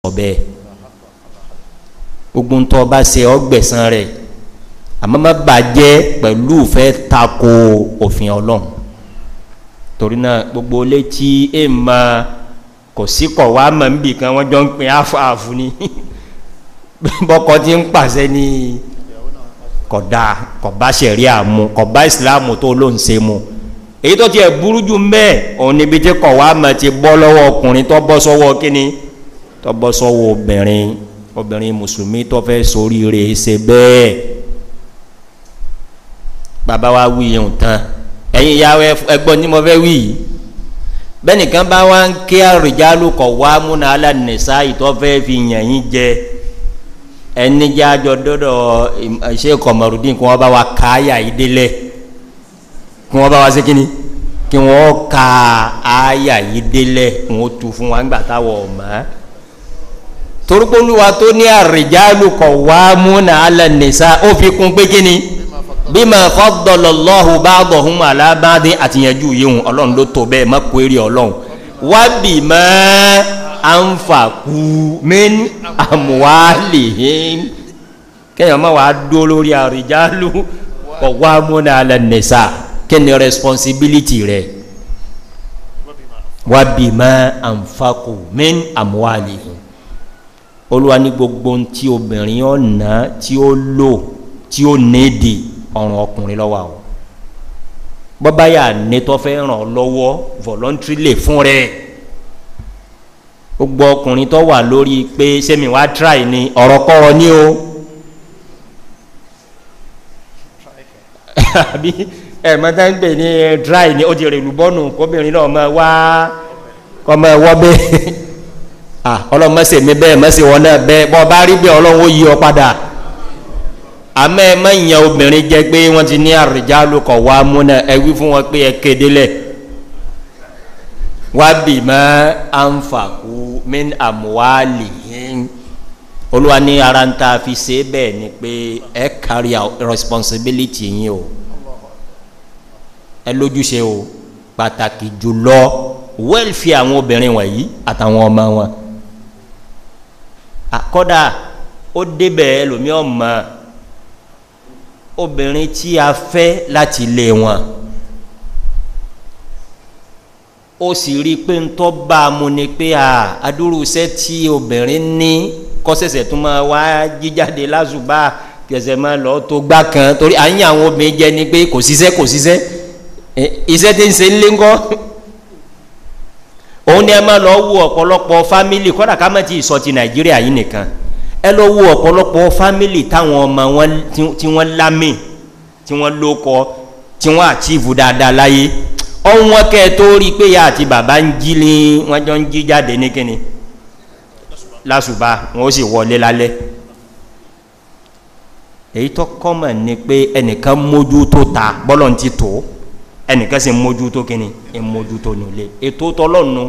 bẹ́ẹ̀ gbogbo ń tọ́ bá ṣe ọgbẹ̀sán rẹ̀ àmọ́ má bàjẹ́ pẹ̀lú fẹ́ tako òfin ọlọ́run torí náà gbogbo létí ẹ̀ máa kò sí kọ̀ wá mọ̀ níbì kan wọ́n jọ ń pin áfààfù ni bọ́kọ tí ń pàṣẹ ní kọ̀dá kọ̀bá sẹ̀rí àmú kọ̀bá ìsìláàmù tó ló ń se mu èyí tó tiẹ̀ burú jù mbẹ́ òun níbi tí kọ̀ wá mọ̀ ti bọ́ lọ́wọ́ ọkùnrin tó bọ́ sọ́wọ́ kínní tó bọ́ sọ́wọ́ obìnrin obìnrin mùsùlùmí tó fẹ́ sórí rẹ̀ ṣe bẹ́ẹ̀ bàbá wa wí yẹn tán ẹ̀yin ìyá ẹgbọ́n ní mo fẹ́ wí yìí bẹ́nìkan bá wá ń kí àrùjálù kọ̀ wá múna alánìsá ìtọ́fẹ́ fi yàn yín jẹ ẹni jẹ́ àjọ dọ́dọ̀ ṣé kọ̀mọ̀rúdín kí wọ́n bá wa ká àyà yìí délẹ̀ kí wọ́n bá wa ṣe kíni kí wọ́n ka àyà yìí délẹ̀ kí wọ́n tu fún wa ńgbà táwọn ọ̀mọ́ torúkọlùwà tó ní àrùjálù kọ̀ wá múna alánìsá ó fi kún pé kíni bímọ fọdọlọlọhu báàbọhún alábàdé àtìyànjú yìí ọlọrun ló tó bẹẹ má kó èrè ọlọrun wá bímọ ànfàkú mẹni àmúwálìhìn kẹyàn má wàá dó lórí àrìjálù ọwọ́ amúnà alẹ́ nìsa kẹ́ni responsibility rẹ̀ wá bímọ ànfàkú mẹni àmúwálìhìn olúwa ní gbogbo tí obìnrin ọ̀nà tí ó lò tí ó néèdì ọ̀rùn ọkùnrin lọ́wọ́ àwọn bọ́bá yà nítọ́ fẹ́ ràn ọ́ lọ́wọ́ voluntarily fún rẹ̀ gbogbo ọkùnrin tó wà lórí pé sẹ́mi wá try ni ọ̀rọ̀ kọ́rọ̀ ní o àbí ẹ̀ mọ́tà ń pè ní dry ni ó ti rè lùbọ́nù kóbìnrin náà máa wá kọ́ máa wọ́ bẹ́ẹ̀ ọlọ́run mọ́sẹ̀ mi bẹ́ẹ̀ mọ́sẹ̀ wọn náà bẹ́ẹ̀ bọ́ bá rí bẹ́ẹ̀ ọlọ́run ó yí ọ padà àmọ́ ẹ má yan obìnrin jẹ́ pé wọ́n ti ní àrùjálù kọ̀ wá múná ẹ wí fún wọn pé ẹ kéde lẹ̀ wá bì mọ́ ànfàkú min àmúwálì olúwa ní ara ń ta fi ṣe bẹ́ẹ̀ ni pé ẹ carry out responsibility yín o ẹ lójúṣe o pàtàkì jùlọ wẹ́ẹ̀fì àwọn obìnrin wọ̀nyí àtàwọn ọmọ wọn àkọ́dà ó débẹ̀ ẹlòmíràn mọ́ obìnrin tí a fẹ́ láti lé wọn ó sì rí i pé ń tọ́ bá a mu ni pé a adúrúsẹ́ tí obìnrin ní kọ́sẹ̀sẹ̀ tó máa wá jíjáde lásùbà kẹsẹ̀ máa lọ tó gbá kan torí à ń yàn àwọn obìnrin jẹ ni pé kò ṣiṣẹ́ kò ṣiṣẹ́ iṣẹ́ tí ń ṣe ń lé ńkọ́ òun ni ẹ máa lọ wo ọ̀pọ̀lọpọ̀ fámìlì kọ́dà ká má ti sọ ti nàìjíríà yìí nìkan ẹ lọ wo ọ̀pọ̀lọpọ̀ fámìlì táwọn ọmọ wọn tí wọ́n lámì tí wọ́n lókọ tí wọ́n àtìvù dáadáa láyé ọ̀wọ́n kẹ́ ẹ tó rí i pé ya àti bàbá ń jí ní wọ́n jọ ń jí jáde ní kíni lásùbà wọn ó sì wọlé lálẹ́ èyí tó kọ́mọ̀ ni pé ẹnìkan mójú tó ta bọ́lọ̀ ń ti tó ẹnìkan sì mójú tó kíni ẹ mójú tó nílé ètò tọlọ́nu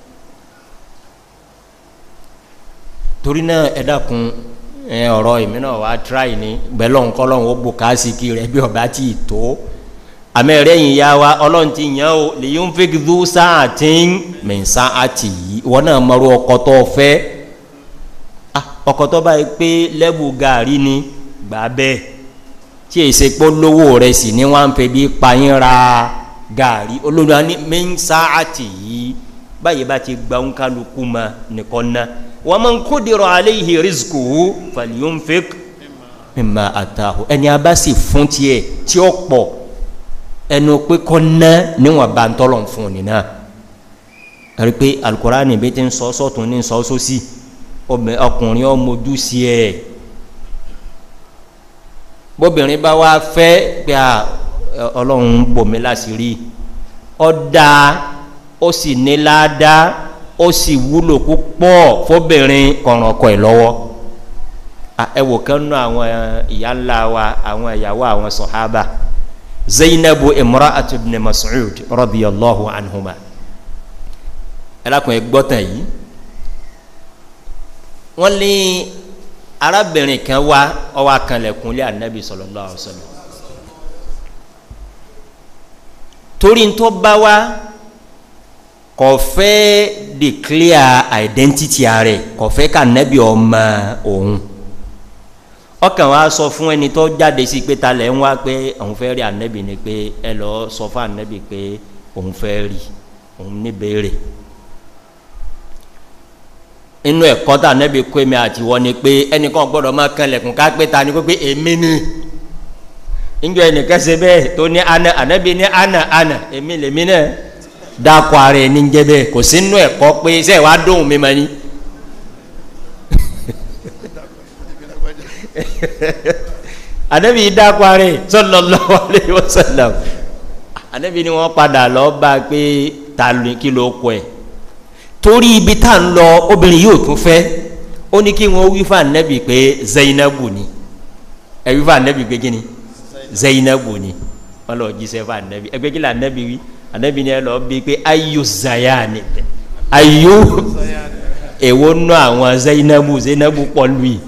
torí náà ẹ dákun ẹ ọ̀rọ̀ èmi náà wá tíráì ní bẹ́lọ̀ ń kọ́lọ́hún ó bò káàsìkì rẹ̀ bí ọba tí ì tó àmì ẹ̀rẹ́ yìí ya wa ọlọ́run ti yàn ó lè yóò fi dú sáà tí ń mìn sáà tì yìí wọn náà mọ̀rú ọkọ̀ tó fẹ́ ọkọ̀ tó báyìí pé lẹ́bù gàrí ni gbà bẹ́ẹ̀ tí èsè pé lówó rẹ̀ sì ní wọ́n á ń fẹ́ bí payín ra gàrí olórí wa ní mìn sáà tì yìí báyìí bá ti gba ń kálukú ma nìkan náà wọ́n máa ń kó dèrò alẹ́ yìí rìsíkù fàlíyón fẹ́ mímà àtàwọn ẹni a bá sì fún tiẹ̀ tí ó pọ̀ ẹnu pé kọ́ ná níwọ̀n bá ń tọ́lọ̀ fún un nínú àrí pé alukurani bí ti ń sọ sọ́tún ní sọ sósì ọkùnrin ọmọdú sí ẹ̀ bóbìnrin bá wá fẹ́ pé ọlọ́run bòmí láṣìírí ọ̀dà ó sì ní ládàá ó sì wúlò púpọ̀ fóbìnrin kọ̀ràn ọkọ ẹ̀ lọ́wọ́ ẹ wò kán nú àwọn ìyá ńlá wa àwọn ìyàwó àwọn sọ̀hábà zainabu imra'atu ibn mas'ud radiyallahu anhuma ẹlẹ́kùn ẹgbọ́tàn yìí wọ́n ní arábìnrin kan wá ọwọ́ akanlẹ̀kùnlé anabi sallallahu alaihi wasallam torí ń tó bá wá kò fẹ́ declare identity rẹ̀ kò fẹ́ ká nẹ́bí ọmọ òun ọkàn wa sọ fún ẹni tó jáde sí pé ta lẹ̀ ń wá pé òun fẹ́ rí ànẹ́bí ni pé ẹ lọ sọ fún ànẹ́bí pé òun fẹ́ rí òun níbèrè inú ẹ̀kọ́ tá ànẹ́bí kó èmi àti wọ́n ni pé ẹnìkan gbọ́dọ̀ máa kan lẹ̀kùn ká pé ta ni pé èmi ni njọ ẹnìkan ṣe bẹ́ẹ̀ tó ní ana ànẹ́bí ní ana ana èmi lèmi náà dákọ ara ẹni jẹ bẹ́ẹ̀ kò sí inú ẹ̀kọ́ pé ṣe wàá dóhùn mi mọ ni. ànẹ́bí dákọ ara ẹ sallallahu alaihi wasallam ànẹ́bí ni wọ́n padà lọ bá pé ta kí ló kọ ẹ̀ torí ibi tá à ń lọ obìnrin yóò tún fẹ́ ó ní kí wọ́n wí fún ànẹ́bí pé zainabu ni ẹ wí fún ànẹ́bí pé kí ni zainabu ni wọ́n lọ jíṣẹ́ fún ànẹ́bí ẹgbẹ́ kí lè ànẹ́bí wí ànẹ́bí ni ẹ lọ bí pé ayo zayani ayo èwo nù àwọn zainabu zainabu pọ̀ lù yìí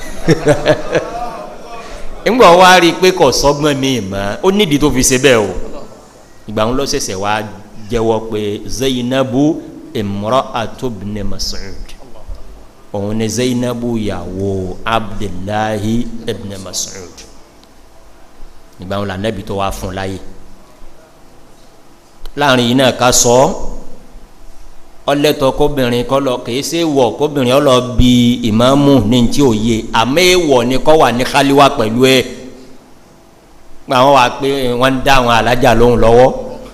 ńgbà wá rí i pé kò sọ́gbọ́n mi mọ́ ó nídìí tó fi ṣe bẹ́ẹ̀ o ìgbà wọn lọ ṣẹ̀ṣẹ̀ wá jẹ́wọ́ pé zainabu imra'atu ibn mas'ud òun ni zainabu yàwó abdullahi ibn mas'ud ìgbà wọn lànàbí tó wá fún láyé láàrin yìí náà ká sọ ọlẹ́tọ̀ kóbìnrin kọ́ lọ kìí ṣe wọ̀ kóbìnrin ọlọ bí ìmáàmù ní ti òye àmọ́ èèwọ̀ ni kọ́ wà ní káliwá pẹ̀lú ẹ̀ pé àwọn wà pé wọ́n ń dá àwọn alájà lóhùn lọ́wọ́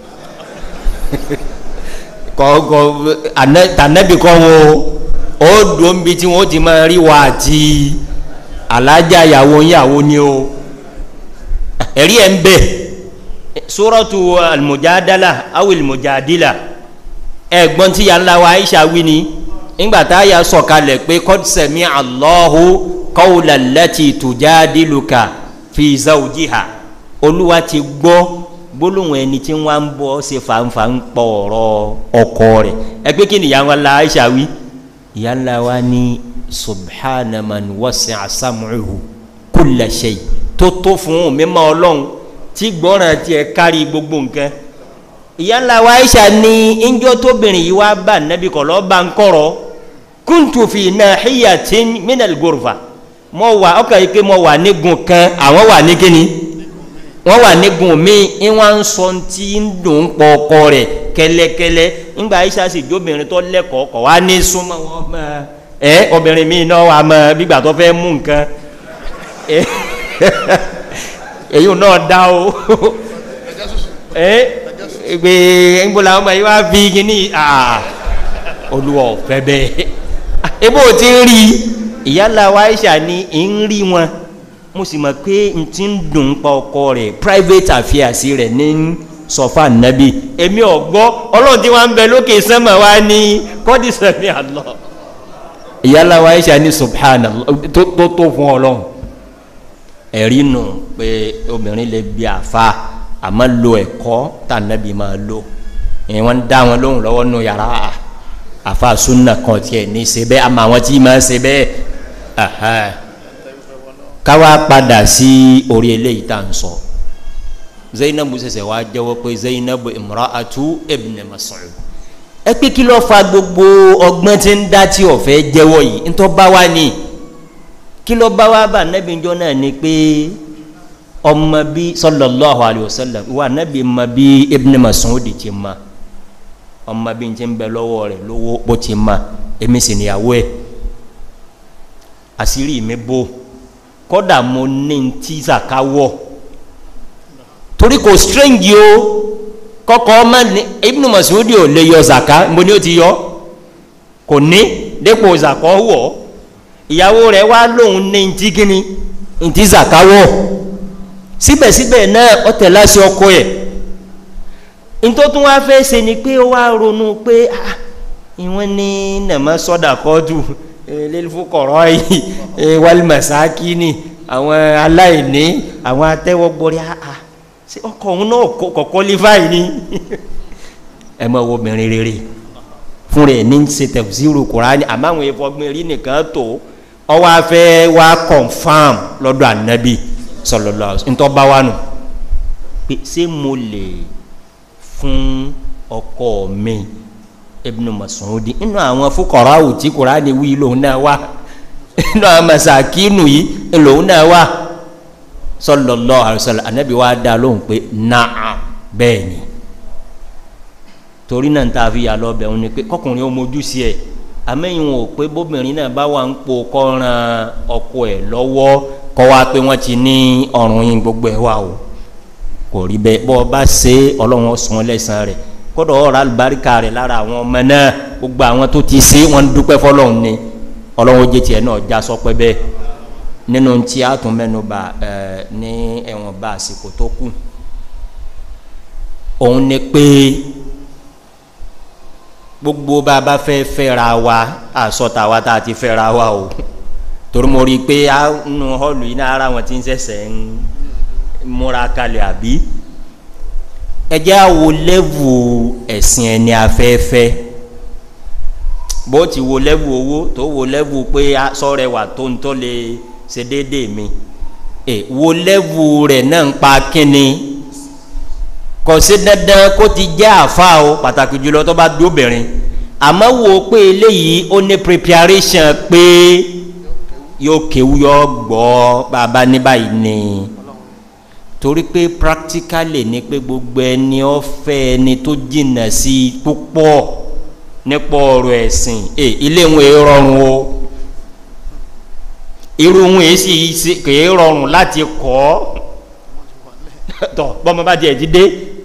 kọ́kọ́ tànẹ́bì kọ́ wo ó dùn bí tí wọ́n ti máa rí wa àti alájà ìyàwó ìyàwó ni o ẹ̀rí ẹ̀ ń bẹ̀ sórọ́tù almujadala awi almujadila ẹ̀gbọ́n tí yàrá wa aisha wí ni ńgbà tá a yà sọ̀kalẹ̀ pé kọ́sẹ̀mí alọ́hu kọ́wùlà lẹ́tì tùjádìlùkà fi zawjiha olúwa ti gbọ́ gbólóhùn ẹni tí wọ́n ń bọ́ ṣe fàǹfà ń pọ̀ ọ̀rọ̀ ọkọ rẹ̀ ẹ pé kí ni ìyá ńlá aisha wí ìyá ńlá wa ní subhanaman wasi asamuhu kulla shay tó tó fún mímọ́ ọlọ́run tí gbọ́ràn tiẹ̀ kárí gbogbo nǹkan ìyá ńlá wa aisha ní injọ́ tóbìnrin yìí wá bá nẹ́bí kọ̀ lọ́ọ́ bá ń kọ̀rọ̀ kuntu fi nahiyatin minal gurfa mo wà ọkọ̀ yìí pé mo wà nígun kan àwọn wà ní kíni wọ́n wà nígun mi ìwọ̀n ń sọ tí ń dùn pọ̀ ọkọ rẹ̀ kẹlẹkẹlẹ ńgbà aisha sì jóbìnrin tó lẹ́kọ̀ọ́ kọ̀ wá ní súnmọ́ wọn mọ́ ẹ obìnrin mi náà wà mọ́ bígbà tó fẹ́ mú nǹkan èyí náà dá o ẹ gbé ńgbọ́lá ọmọ yìí wá fi kíní olùwọ̀ fẹ́ bẹ́ẹ̀ ebó ti ń rí ìyálà wa aisha ní ń rí wọn mo sì mọ̀ pé n ti ń dùn pa ọkọ rẹ̀ private affairs rẹ̀ ní sọfà nàbí èmi ọ̀gbọ́ ọlọ́run tí wọ́n ń bẹ lókè sẹ́mọ̀ wá ní kọ́dí sẹ́mi àlọ́ ìyálà wa aisha ní subhanallah tó tó fún ọlọ́run ẹ̀rí nù pé obìnrin lè bí àfa àmọ́ lo ẹ̀kọ́ tá nàbí máa lo ìyẹn wọ́n ń dá wọn lóhùn lọ́wọ́ nù yàrá àfa sunna kan tiẹ̀ ní ṣe bẹ́ẹ̀ àmọ́ àwọn tí máa ṣe bẹ́ẹ̀ káwá padà sí orí eléyìí tá à ń sọ zainabu sẹsẹ wá jẹ́wọ́ pé zainabu imra'atu ibn mas'ud ẹ pé kí ló fa gbogbo ọgbọ́n tí ń dá tí ọ̀fẹ́ jẹ́wọ́ yìí ntọ́ bá wá ní kí ló bá wá bá nẹ́bí njọ́ náà ni pé ọmọ bí sallallahu alayhi wa sallam wa nẹ́bí ma bí ibn mas'ud ti ma ọmọ bí n ti ń bẹ lọ́wọ́ rẹ̀ lówó bó ti ma èmi sì níyàwó ẹ̀ àṣírí mi bó kọ́dà mo ní ti zaka wọ̀ torí kò strange o kọ́kọ́ ọmọ ní ibnu masudi ò lè yọ zaka mo ní o ti yọ kò ní dépò zaka wọ̀ ìyàwó rẹ̀ wá lóun ní ti gíní ti zaka wọ̀ síbẹ̀síbẹ̀ náà ọ tẹ̀ láṣẹ ọkọ ẹ̀ ntọ́tún wá fẹ́ ṣe ni pé ó wá ronú pé ah ìwọ́n ní nàmọ́ sọ́dà kọ́dù lẹ́lifukọ̀rọ̀ yìí wàlímàsákìnì àwọn aláìní àwọn atẹ́wọ́gbọ́rí àà ṣé ọkọ̀ òun náà kọ̀kọ́ lífàì ni ẹ mọ̀ wo obìnrin rere fún rẹ̀ ní ṣe tẹ̀síìrù kùránì àmọ́ àwọn ìfọ̀gbìn rí nìkan tó ọwọ́ afẹ́ wa confam lọ́dọ̀ ànábì sọlọ́lọ́ ntọ́ bá wà nù pé ṣé mo lè fún ọkọ mi ibnu mas'udi inú àwọn fúkọ̀rọ̀ àwùjí kùránì wí lòun náà wá inú àwọn masakinu yìí lòun náà wá sallallahu alaihi wasallam anabi wa dá lóhùn pé naam bẹ́ẹ̀ ni torí náà ta fi yà lọ bẹ̀ wọn ni pé kọkùnrin ó mojú sí ẹ̀ amẹ́yìn wọn ò pé bóbìnrin náà bá wà ń po kọ́ran ọkọ ẹ̀ lọ́wọ́ kọ́ wa pé wọ́n ti ní ọrùn yín gbogbo ẹ̀ wà o kò rí bẹ́ẹ̀ bọ́ ọ bá ṣe ọlọ́run sàn lẹ́sàn rẹ̀ kódà ọ̀rọ̀ alùbáríkà rẹ̀ lára àwọn ọmọ náà gbogbo àwọn tó ti ṣe wọ́n dúpẹ́ fọlọ́run ni ọlọ́run jẹ́ tiẹ̀ náà já sọpẹ́ bẹ́ẹ̀ nínú tí a tún mẹ́nu bà ẹ̀ ní ẹ̀wọ̀n bá àsìkò tó kù òun ni pé gbogbo bá a bá fẹ́ fẹ́ra wa àsọta wa tá a ti fẹ́ra wa o torí mo rí i pé a nu họ́ọ̀lù yìí náà ara wọn ti ń sẹ̀sẹ̀ ń múra kalẹ̀ àbí ẹ jẹ́ àwo lẹ́vù ẹ̀sìn ẹni afẹ́fẹ́ bó ti wo lẹ́vù owó tó wo lẹ́vù pé sọ́rẹ́ wà tó ń tọ́ lè ṣe déédéé mi ẹ wo lẹ́vù rẹ̀ náà ń pa kínni kò sí dandan kó ti jẹ́ àfa o pàtàkì jùlọ tó bá dóbìnrin àmọ́ wo pé eléyìí ó ní preparation pé yóò kéwu yọ gbọ́ bàbá ní báyìí ni torí pé practically ni pé gbogbo ẹni ọ̀fẹ́ ẹni tó jìnnà sí i púpọ̀ nípa ọ̀rọ̀ ẹ̀sìn ẹ ilé wọn èé rọrùn o irú wọn èé sì kèé rọrùn láti kọ́ tọ bọ́mọ bá tiẹ̀ ti dé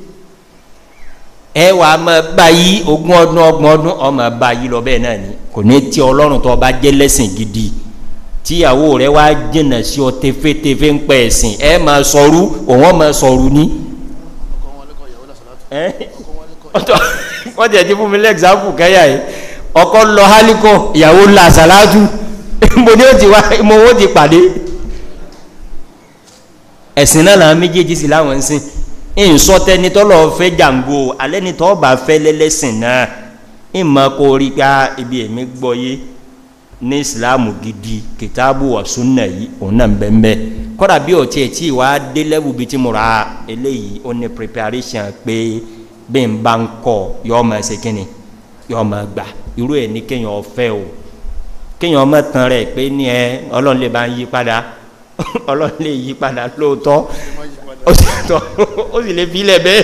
ẹ wà á máa bá yí ogún ọdún ọgbọ̀n ọdún ọmọ bá yí lọ bẹ́ẹ̀ náà ni kò ní tí ọlọ́run tó bá jẹ́ lẹ́sìn gidi tíyàwó rẹ wá jìnnà sí ọ tẹfẹtẹfẹ ń pẹ ẹsìn ẹ máa sọrú òun máa sọrú ní. wọ́n ti ẹ̀ ti fún mi lẹ́gzámpù kẹ́yà yìí ọkọ lọ hálíkọ ìyàwó la sàlátù mo ní o ti wá mo wo ti pàdé ẹ̀sìn náà làwọn méjèèjì sì láwọn ń sìn ìsọtẹni tọ́lọ̀ fẹ́ jàǹgò alẹ́ ni tọ́ bá fẹ́ lẹ́lẹ́sìn náà ìmọ̀ kó rí ká ibi èmi gbọ́ yé ní ìsìláàmù gidi kìtàbù ọ̀sùnà yìí òun náà bẹ́ẹ̀ kọ́dà bí ọ̀tí ẹ̀ tí wàá dé lẹ́wù bíi tí mo ra eléyìí ó ní preparation pé bí n bá ń kọ́ yọ ọmọ ẹsẹ̀ kínni yọ ọmọ gbà irú ẹ̀ ní kéèyàn ọ̀fẹ́ o kéèyàn ọmọ tán rẹ̀ pé ní ẹ ọlọ́run lè bá ń yí padà ọlọ́run lè yí padà lóòótọ́ ó sì tọ́ ó sì lè fi ilẹ̀ bẹ́ẹ̀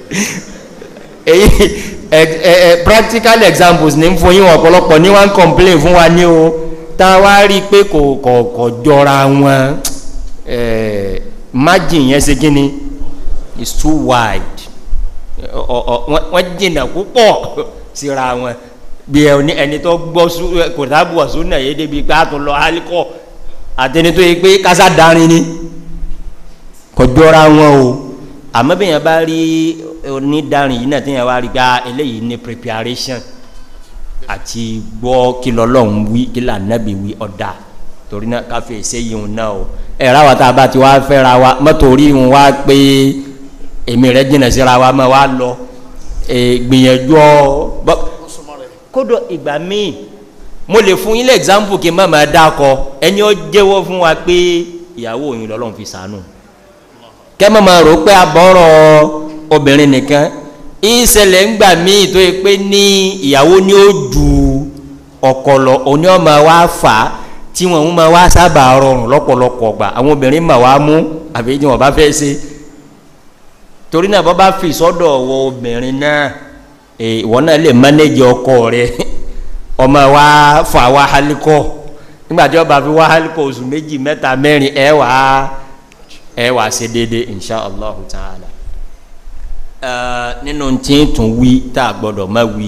èyí ẹ ẹ practical examples ní fún yín ọ̀pọ̀lọpọ̀ ní wọ́n complain fún wa ní o tá a wá rí i pé kò kò kò jọra wọn ẹ margin yẹn ṣe kíni is too wide ọ ọ wọ́n jìnnà púpọ̀ síra wọn bí ẹni tó gbọ́ kò tábù ọ̀sùn náà yé débi pé a tún lọ alikọ́ àtẹni tó yẹ pé kásá darin ni kò jọra wọn o àmọ́ bí yẹn bá rí onídàárín yìí náà tí yẹn wá rí gba eléyìí ní preparation àti gbọ́ kí lọ́lọ́run wí kí lànàbí wí ọ̀dà torí náà káfí ẹsẹ̀ yìí ń náà o ẹ̀rọ àwọn tá a bá ti wá fẹ́ra wa mọ́tò orí ń wá pé èmi rẹ̀ jìnnà síra wa mọ́ wa lọ gbìyànjú ọ kódò ìgbà míì mo lè fún yín lé example kí n má máa dákọ ẹni ó jẹ́wọ́ fún wa pé ìyàwó òyìn lọ́lọ́run fi sànù kẹ́mọ́ máa rò pé abọ́rọ̀ obìnrin nìkan ìṣẹ̀lẹ̀ ńgbà míì tó yẹ pé ní ìyàwó ni ó ju ọ̀kọ̀lọ̀ òní ọmọ wa fà á tí wọn máa wá sábà rọrùn lọ́pọ̀lọpọ̀ gbà àwọn obìnrin mà wá mú àbí tí wọn bá fẹ́ ṣe torí náà bọ́ bá fi sọ́dọ̀ wọ obìnrin náà ìwọ náà lè mánéjì ọkọ rẹ ọmọ wa fà wá hálíkọ nígbà tí wọn bá fi wá hálíkọ oṣù méjì mẹ́ta mẹ́rin ẹ wà á ẹ wà ṣe déédé insha allah ta'ala nínú tí ń tún wí tá a gbọdọ̀ má wí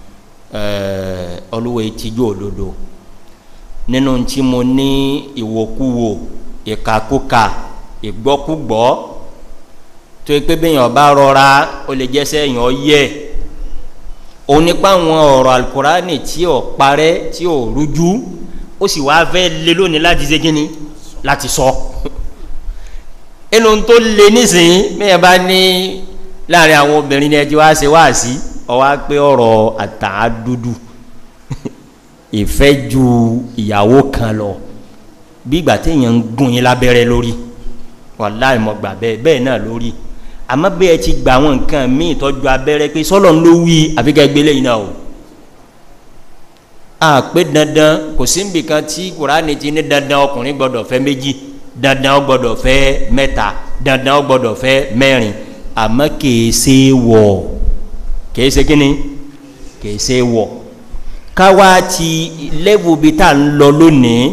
olúwa ìtìjú òdodo nínú tí mo ní ìwòkuwò ìkàkùkà ìgbọ́kúgbọ́ tó yẹ pé bẹ́yàn bá rọra ó lè jẹ́ sẹ́yìn ọ yẹ òun nípa àwọn ọ̀rọ̀ alukurani tí ò parẹ́ tí ò rújú ó sì wá fẹ́ lé lónìí láti ṣe kínní láti sọ. So inú tó le nísìnyí mẹ́yàn bá ní láàrin àwọn obìnrin ní ẹjọ́ wá ṣe wá sí ọwá pé ọ̀rọ̀ àtàdúdú ìfẹ́ ju ìyàwó kan lọ bí ìgbà téèyàn ń gún yín lábẹ́rẹ́ lórí wàláì mọ̀ gbà bẹ́ẹ̀ bẹ́ẹ̀ náà lórí àmọ́ bẹ́ẹ̀ ti gba àwọn nǹkan míì tọ́jú abẹ́rẹ́ pé sọ́lọ́ ló wí àfikẹ́ gbélé yìí náà o a pé dandan kò sí níbi kan tí kuraani ti ní dandan ọkùnrin gbọdọ̀ fẹ́ méjì dandan ó gbọdọ̀ fẹ́ mẹ́ta dandan ó gbọdọ̀ fẹ́ mẹ́rin àmọ́ kìí ṣe wọ̀ kìí ṣe kíni kìí ṣe wọ̀ káwa ti lẹ́wù bí tá à ń lọ lónìí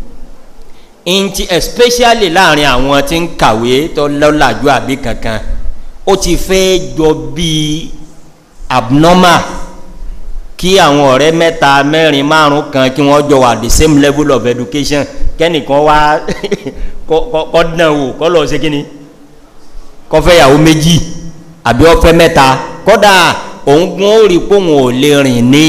ntí especially láàrin àwọn tí ń kàwé tó lọ́làjú àbí kankan ó ti fẹ́ jọ bíi abnormal kí àwọn ọ̀rẹ́ mẹ́ta mẹ́rin márùn kan kí wọ́n jọ wà the same level of education kẹ́nìkan wá kọ́ dán wò kọ́ lọ ṣe kíni kọ́ fẹ́ yàwó méjì àbí ọ̀fẹ́ mẹ́ta kọ́dà òun gún ó rí pé òun ò lè rìn ní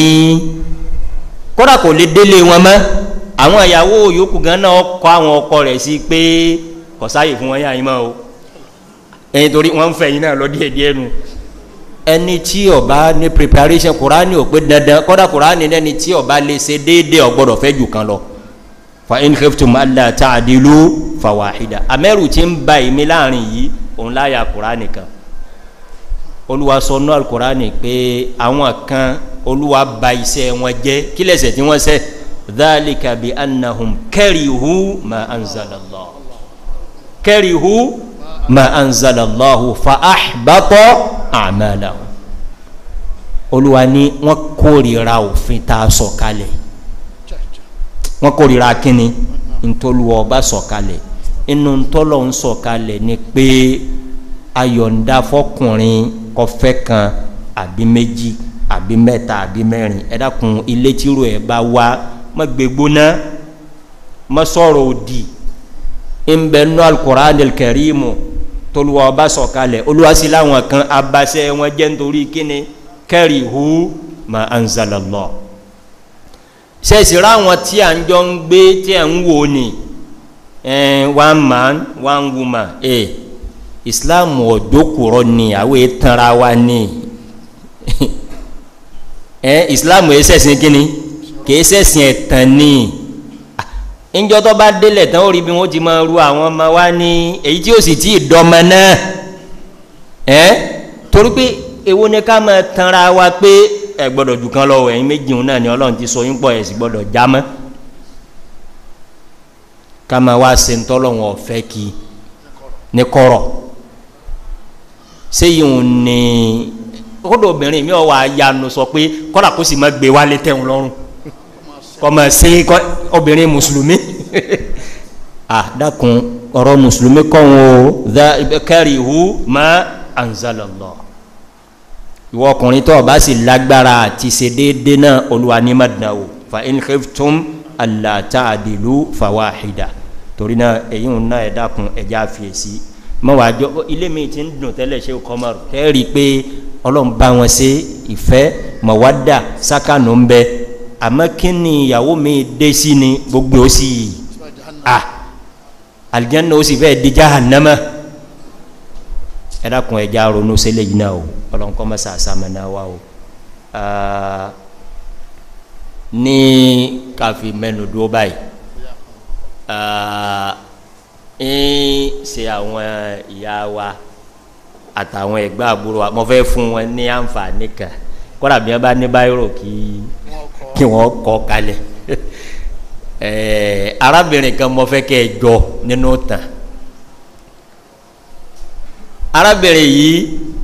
kọ́dà kò lè délé wọn mọ́ àwọn ìyàwó yòókù gan náà kọ́ àwọn ọkọ rẹ̀ sí pé kọ̀sáyè fún wọn yà yín mọ́ o ẹ̀yin torí wọ́n ń fẹ́ yín náà lọ díẹ̀ díẹ̀ nu ẹni tí ọba ní preparation kurani ò pé dandan kọ́dà kurani lẹ́ni tí ọba lè ṣe déédéé ọgbọ́dọ̀ fẹ́ jù kan lọ fa in khiftum alla ta'dilu fawahida amẹ́rù tí ń ba ìmí láàrin yìí òun láyà kurani kan olúwa sọ nú alukurani pé àwọn kan olúwa ba iṣẹ́ wọn jẹ́ kí lẹ́sẹ̀ tí wọ́n sẹ́ dhalika bi annahum karihu ma anzalallah karihu ma anzalallahu fa ahbatọ àmàlàwò olúwa ní wọn kórìíra òfin tá a sọ kalẹ̀ wọn kórìíra kínni ntọ́luwa ọba sọ kalẹ̀ inú ntọ́lọ̀ ń sọ kalẹ̀ ni pé ayọ̀ǹda fọkùnrin kọfẹ́ kan àbí méjì àbí mẹ́ta àbí mẹ́rin ẹ dákun ilé tírò ẹ̀ bá wá má gbégbóná má sọ̀rọ̀ òdì ń bẹ nú alukur'an kẹrìmù toluwa ọba sọ̀kalẹ̀ olùwàsí làwọn kan abasẹ́ wọn jẹ́ nítorí kíni kẹ́rì hu ma anzalallah sẹ́sì ráwọn tí à ń jọ ń gbé tí à ń wò ní one man one woman ẹ̀ islam ọ̀dọ́kùrọ̀ ni àwọn ètànra wa ní ẹ̀ islam ẹ̀ sẹ́sìn kíni kì í sẹ́sìn ẹ̀tàn ní njọ tó bá délẹ̀ tán ó rí bí wọ́n ti máa ru àwọn ọmọ wa ní èyí tí ó sì tí ì dọ́mọ náà ẹ́ torí pé èwo ni ká máa tanra wa pé ẹ gbọ́dọ̀ jù kan lọ ẹ̀yin méjì òun náà ni ọlọ́run ti sọ yín pọ̀ ẹ̀ sì gbọ́dọ̀ já mọ́ ká máa wá se ńtọ́lọ́run ọ̀fẹ́ kí ní kọ́rọ̀ séyìí òun ni kódò obìnrin mi ò wá yanu sọ pé kọ́dà kó sì má gbé wálé tẹ̀hún lọ́rùn kọmọ sí obìnrin mùsùlùmí ah dákun ọ̀rọ̀ mùsùlùmí kọ́hún o kẹ́rìhù má anzalallah ìwọ ọkùnrin tó o bá sì lágbára àti ṣe déédéé náà olúwa ní madina o fa in khiftum alla ta'dilu fawahida torí náà èyí ń ná ẹ dákun ẹja fiyèsí mọ́wájọ́ ilé mi ti ń dùn tẹ́lẹ̀ ṣe kọ́mọ́rù kẹ́rì pé ọlọ́run bá wọn ṣe ìfẹ́ mọ̀wádà sákànù ń bẹ àmọ́ kí ni ìyàwó mi dé sí ni gbogbo ó sì à alijanna ó sì fẹ́ di jahannama ẹ dákun ẹja ronú sílẹ̀ yìí náà o ọlọ́nkọ́ mọ́sá àsámẹ́ná wa o ní káfí mẹ́nu dúró báyìí ń ṣe àwọn ìyá wa àtàwọn ẹ̀gbọ́n àbúrò wa mo fẹ́ fún wọn ní àǹfààní kan kọ́dà bí wọ́n bá ní báyìí kí kí wọ́n kọ́ kalẹ̀ ẹ̀ẹ́ arábìnrin kan mo fẹ́ kẹ́ ẹ jọ nínú tàn arábìnrin yìí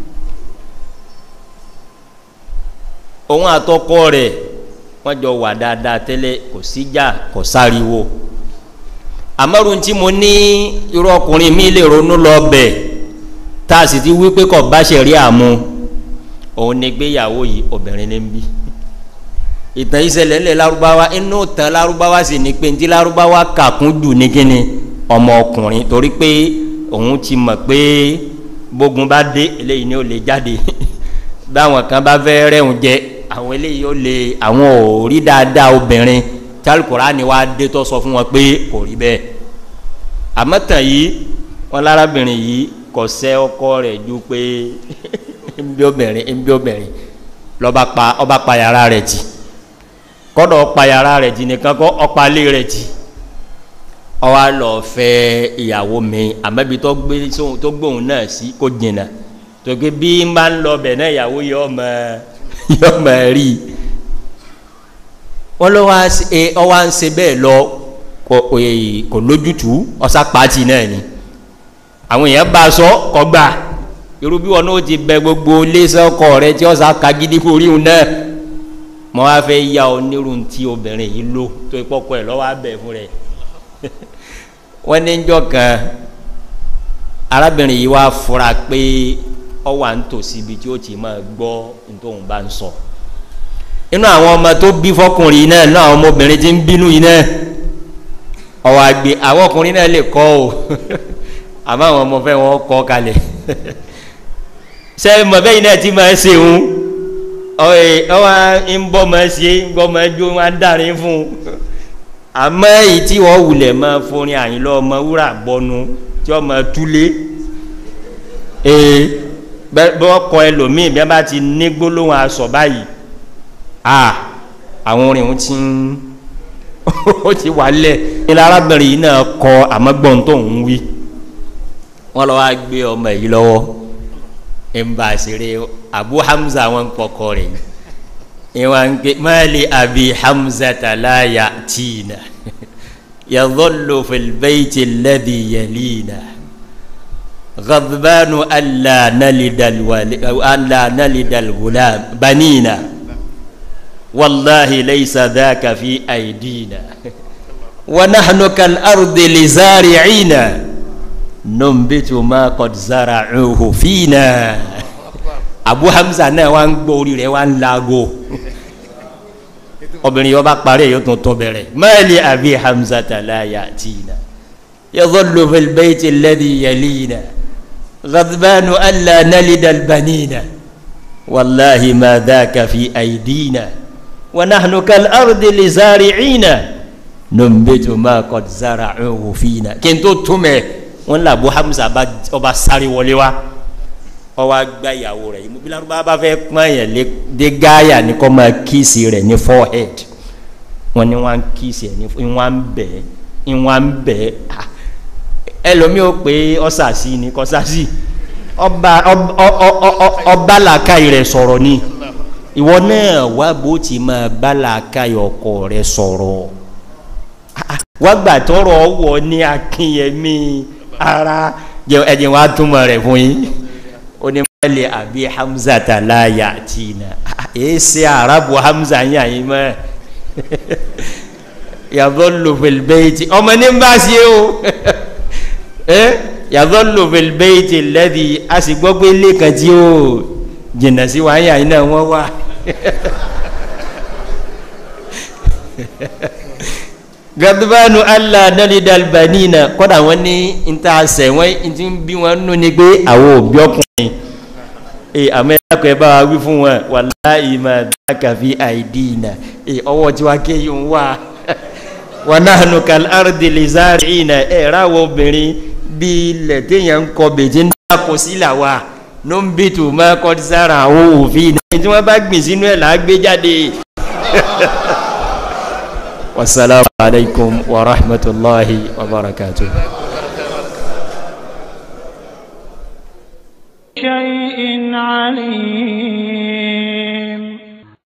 òun àtọkọ rẹ̀ wọ́n jọ wà dáadáa tẹ́lẹ̀ kò síjà kò sáriwo àmọ́run tí mo ní irú ọkùnrin mi lè ronú lọ bẹ̀ tá a sì ti wí pé kò bá ṣe rí àmú òun ni gbéyàwó yìí obìnrin ní bí ìtàn ìṣẹ̀lẹ̀ ńlẹ̀ lárúbáwá inú tàn lárúbáwá sì ní pé ntí lárúbáwá kàkún jù ní kíni ọmọ ọkùnrin torí pé òun ti mọ̀ pé bógun bá dé eléyìí ni ó lè jáde báwọn kan bá fẹ́ rẹ̀hùn jẹ àwọn eléyìí ó lè àwọn ò rí dáadáa obìnrin tálùkùrá ni wàá dé tó sọ fún wọn pé kò rí bẹ́ẹ̀ àmọ́ tàn yìí wọn lárábìnrin yìí kò sẹ́ ọkọ rẹ̀ ju pé nbí obìnrin nbí obìnrin lọ́ba pa ọba pa yàrá rẹ̀ jì kọ́dọ̀ ọpa yàrá rẹ̀ jì nìkan kọ́ ọpa lé rẹ̀ jì ọwọ́ lọ fẹ́ ìyàwó mi àmọ́bi tó gbé sóhun tó gbóhùn náà sí kó jìnnà tòkè bí n bá ń lọ bẹ̀ náà ìyàwó yọ ọmọ yọ ọmọ rí wọ́n lọ́ wá ọ wá ń ṣe bẹ́ẹ̀ lọ kò lójútùú ọ̀sá pàtì náà ni àwọn èèyàn bá a sọ kọ́ gbà irú bí wọn náà ti bẹ gbogbo lẹ́sọ̀kọ rẹ tí ọ̀sá ka gidi kò rí un náà mo wá fẹ́ ya ọ nírun tí obìnrin yìí lò tó ìpọ́kọ ẹ̀ lọ́wọ́ abẹ fún rẹ̀ wọ́n ní njọ́ kan arábìnrin yìí wá fura pé ọ wà ń tòsí ibi tí ó ti máa gbọ́ nítorí bá ń sọ inú àwọn ọmọ tó bí fọkùnrin náà inú àwọn ọmọbìnrin tí ń bínú yìí náà ọwọ́ àgbè àwọn ọkùnrin náà lè kọ́ o àmọ́ àwọn ọmọ fẹ́ wọn kọ́ kalẹ̀ sẹ́yìn mọ̀ bẹ́yìn náà ti máa ṣe òun ọwọ́ ń bọ́ máa ṣe ń bọ́ máa jó wọn dárin fún un àmọ́ èyí tí wọ́n wulẹ̀ máa forin àyìnlọ́ ọmọ wúrà bọnu tí wọ́n máa túlé ee bẹ́ẹ̀ bọ́ kọ ẹlòmíì bí wọ́n bá ti ní gbólóhùn aṣọ báyìí a àwọn orin òun ti ń ó ti wà lẹ̀ ní arábìnrin yìí náà kọ àmọ́gbọ́n tó ń wí wọ́n lọ́ wá gbé ọmọ yìí lọ́wọ́ ìmbà àṣírí abu hamza wọn kọkọ rẹ̀ ìwọ̀n gbé máàlì abi hamza tàláyà tìǹà yàtọ̀lù fìlbẹ́ẹ̀tì lẹ́dí yẹlìnà غضبان ألا نلد الولي ألا نلد الغلام بنينا والله ليس ذاك في أيدينا ونحن كالأرض لزارعين ننبت ما قد زرعوه فينا abu hamza náà wá ń gbọ́ orí rẹ̀ wá ń laago obìnrin yóò bá parí yóò tún tún bẹ̀rẹ̀ mẹ́ẹ̀lì àbí hamza tàláyà tìǹà yadhullu fil bayti alladhi yalina ghadbanu alla nalida albanina wallahi ma dhaka fi aydina wa nahnu kal ardi li zari'ina numbitu ma qad zara'uhu fina kí n tó túmẹ̀ wọn là abu hamza ọba sáré wọlé wa ọwọ́ agba ìyàwó rẹ̀ yìí bílá bá bá fẹ́ pọ́n yẹn lé dé gáyà ní kọ́ máa kíìsì rẹ̀ ní forehead wọ́n ní wọ́n á kíìsì ẹ̀ ní wọ́n á ń bẹ̀ ẹ́ wọ́n á ń bẹ̀ ẹ́ ẹlòmíì ó pé ọ́sàsì ní kọ́sàsì ọba ọba làákàyè rẹ̀ sọ̀rọ̀ ni ìwọ náà wá bó ti máa bá làákàyè ọkọ rẹ̀ sọ̀rọ̀ wá gbà tọrọ wọ ní akínyẹmí ara ẹ̀jẹ̀ wá túmọ̀ rẹ̀ fún yín onímọ̀lẹ̀ àbí hamza tàlá yàtìnà èé ṣe àràbù hamza yàn yín mọ́ yàtọ̀ lòfèlbẹ́ẹ̀tì ọmọ ní bá ṣe o yàtọ̀ lòfèlbẹ́ẹ̀tì lẹ́dí a sì gbọ́ pé ilé kan tí ó jìnnà sí wàá yàn yín náà wọ́n wà. gadubanu allah nalidal banina kọ́dà wọ́n ní níta sẹ̀wọ́n ti ń bí wọn nú ni pé àwọn òbí ọkùnrin ee àmọ́ ẹ̀dàkọ̀ ẹ̀ bá wa wí fún wọn wàláhì máa dákà fi àìdíìnà ee ọwọ́ tí wàá ké yìí ń wá wọn náà nù kàl árdì lè sáré ìnà ẹ̀ ráwọ̀ obìnrin bí ilẹ̀ téèyàn ń kọ bèjì ń dáko sílà wa ló ń bí tù máa kọ́ sára àwọn òfin náà tí wọ́n bá gbìn sínú ẹ̀ là á gbé jáde. wasalaamu alaykum wa rahmatulahi wa barakatuh. شيء عليم